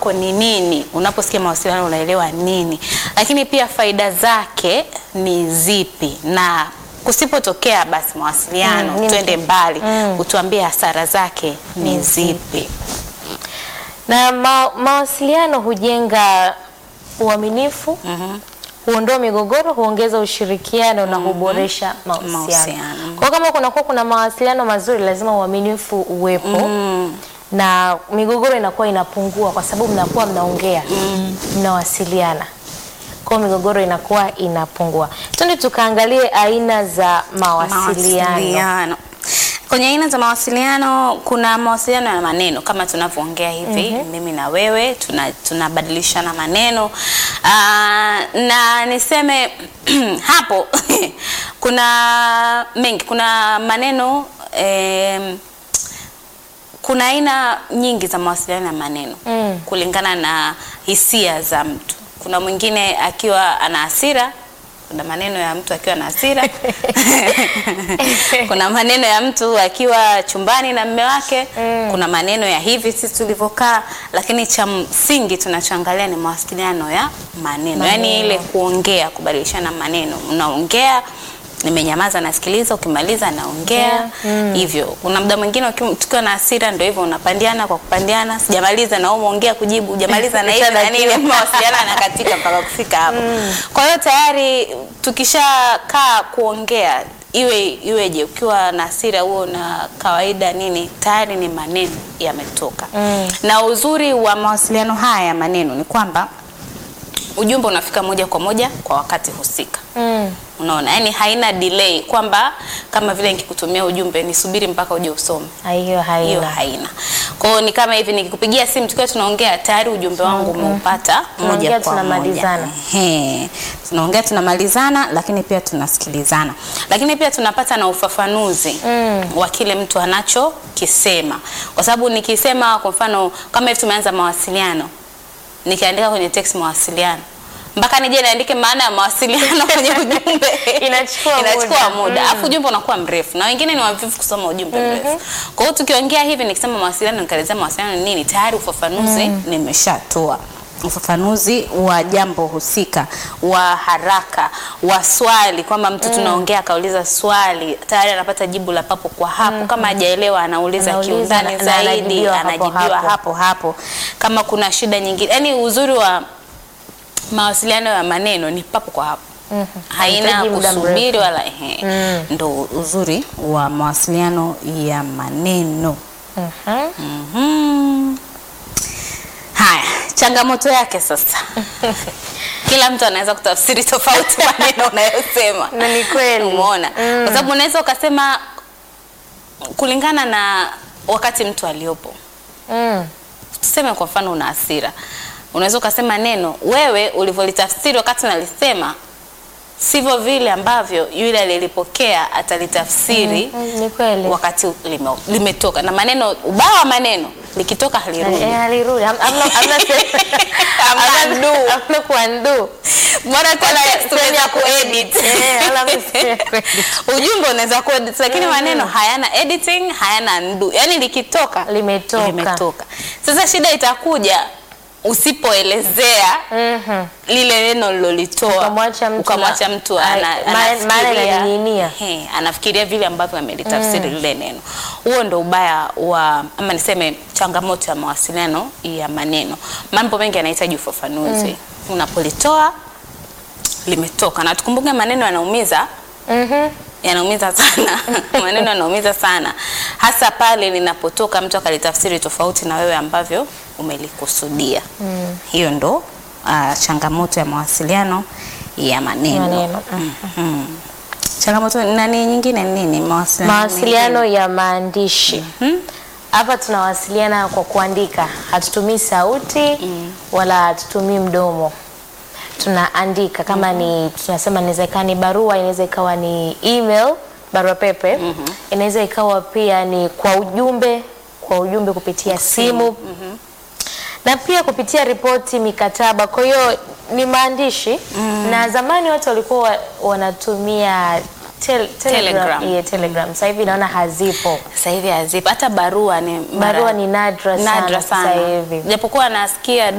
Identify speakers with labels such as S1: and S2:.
S1: wako ni nini. Unaposikia mawasiliano unaelewa nini, lakini pia faida zake ni zipi, na kusipotokea basi mawasiliano
S2: Mm, ni-
S1: twende mbali, utuambie hasara zake ni zipi.
S2: Na ma mawasiliano hujenga uaminifu, huondoa migogoro, huongeza ushirikiano na huboresha mahusiano.
S1: Mahusiano.
S2: Kwa kama kunakuwa kuna mawasiliano mazuri, lazima uaminifu uwepo na migogoro inakuwa inapungua kwa sababu mnakuwa mnaongea, mnawasiliana. Kwa hiyo migogoro inakuwa inapungua. Twende tukaangalie aina za mawasiliano.
S1: Mawasiliano. Kwenye aina za mawasiliano kuna mawasiliano ya maneno kama tunavyoongea hivi mimi na wewe tuna- tunabadilishana maneno Aa, na niseme hapo kuna mengi, kuna maneno em, kuna aina nyingi za mawasiliano ya maneno
S2: Mm.
S1: kulingana na hisia za mtu. Kuna mwingine akiwa ana hasira, kuna maneno ya mtu akiwa na hasira kuna maneno ya mtu akiwa chumbani na mme wake
S2: Mm.
S1: kuna maneno ya hivi sisi tulivyokaa, lakini cha msingi tunachoangalia ni mawasiliano ya maneno, yaani
S2: Maneno.
S1: ile kuongea, kubadilishana maneno. Unaongea, nimenyamaza, nasikiliza, ukimaliza naongea hivyo. Kuna muda mwingine ukiwa- tukiwa na hasira, ndio hivyo, unapandiana kwa kupandiana, sijamaliza na wewe umeongea kujibu, hujamaliza na hivi, yani ile mawasiliano yanakatika mpaka kufika hapo. Kwa hiyo tayari tukishakaa kuongea iwe iweje, ukiwa na hasira huo na kawaida nini, tayari ni maneno yametoka.
S2: Mm.
S1: Na uzuri wa mawasiliano haya ya maneno ni kwamba ujumbe unafika moja kwa moja kwa wakati husika.
S2: Mm.
S1: Unaona, yani haina delay kwamba kama vile nikikutumia ujumbe nisubiri mpaka uje usome.
S2: Ah, Hiyo
S1: Hiyo
S2: haina.
S1: haina. Kwa hiyo ni kama hivi nikikupigia simu tukiwa tunaongea tayari ujumbe wangu umeupata moja
S2: Tunaongea,
S1: kwa moja.
S2: tunamalizana.
S1: Ehe. Tunaongea tunamalizana, lakini pia tunasikilizana, lakini pia tunapata na ufafanuzi
S2: Mm.
S1: wa kile mtu anachokisema, kwa sababu nikisema kwa mfano kama hivi tumeanza mawasiliano, nikiandika kwenye text mawasiliano mpaka nije niandike maana ya mawasiliano kwenye ujumbe
S2: Inachukua
S1: inachukua
S2: muda.
S1: muda alafu ujumbe unakuwa mrefu na wengine ni wavivu kusoma ujumbe mrefu. Kwa hiyo tukiongea hivi, nikisema mawasiliano, nikaelezea mawasiliano ni nini, tayari ufafanuzi nimeshatoa ufafanuzi wa jambo husika, wa haraka, wa swali, kwamba mtu tunaongea akauliza swali, tayari anapata jibu la papo kwa hapo. Kama hajaelewa anauliza
S2: Anauliza
S1: kiundani
S2: na- na
S1: zaidi,
S2: anajibiwa hapo
S1: anajibiwa
S2: hapo.
S1: hapo hapo. Kama kuna shida nyingine, yani uzuri wa mawasiliano ya maneno ni papo kwa hapo haina
S2: Haihitaji muda
S1: kusubiri
S2: mrefu.
S1: wala ehe.
S2: Mm.
S1: Ndo uzuri wa mawasiliano ya maneno.
S2: Mhm.
S1: Mhm. Haya, changamoto yake sasa, kila mtu anaweza kutafsiri tofauti maneno unayosema,
S2: Na ni kweli.
S1: umeona? Kwa sababu unaweza ukasema kulingana na wakati mtu aliopo
S2: Mm.
S1: tuseme kwa mfano una hasira, unaweza ukasema neno wewe ulivyolitafsiri wakati unalisema sivyo vile ambavyo yule aliyelipokea atalitafsiri
S2: Mm, ni kweli.
S1: wakati lime, limetoka. Na maneno ubaya wa maneno likitoka halirudi.
S2: Eh, halirudi. Ham- hamna- hamna se-
S1: Hamna
S2: hamna-
S1: undo.
S2: hamna kuundo.
S1: Bora tena
S2: Sehemu
S1: tunaweza
S2: ya
S1: kuedit.
S2: Eh, wala sehemu ya kuedit.
S1: Ujumbe unaweza kuedit lakini maneno hayana editing, hayana undo. Yaani likitoka
S2: Limetoka.
S1: limetoka. Sasa shida itakuja usipoelezea
S2: Mhm.
S1: lile neno lilolitoa
S2: Ukamwacha mtu
S1: ukamwacha
S2: na-
S1: mtu
S2: Ai,
S1: ana,
S2: maana- maana
S1: anafikiria-
S2: inaning'inia.
S1: He, anafikiria vile ambavyo amelitafsiri lile neno. Huo ndo ubaya wa ama niseme changamoto ya mawasiliano ya maneno. Mambo mengi yanahitaji ufafanuzi. Unapolitoa limetoka, na tukumbuke maneno yanaumiza
S2: Mhm.
S1: yanaumiza sana maneno yanaumiza sana hasa pale linapotoka mtu akalitafsiri tofauti na wewe ambavyo umelikusudia hiyo ndo uh, changamoto ya mawasiliano ya maneno,
S2: Maneno,
S1: Mhm. changamoto nani nyingine ni nini mawasiliano,
S2: Mawasiliano ya maandishi.
S1: Mhm.
S2: Hapa tunawasiliana kwa kuandika, hatutumii sauti wala hatutumii mdomo, tunaandika kama ni tunasema, inaweza ikawa ni barua, inaweza ikawa ni email, barua pepe, inaweza ikawa pia ni kwa ujumbe, kwa ujumbe kupitia simu na pia kupitia ripoti, mikataba. Kwa hiyo ni maandishi na zamani watu walikuwa wa- wanatumia tel, telegram,
S1: Telegram.
S2: Yeah, telegram. Sasa hivi naona hazipo.
S1: Sasa hivi hazipo hata barua ni mara-
S2: Barua ni nadra sana
S1: nadra
S2: sasa
S1: sana
S2: hivi.
S1: japokuwa nasikia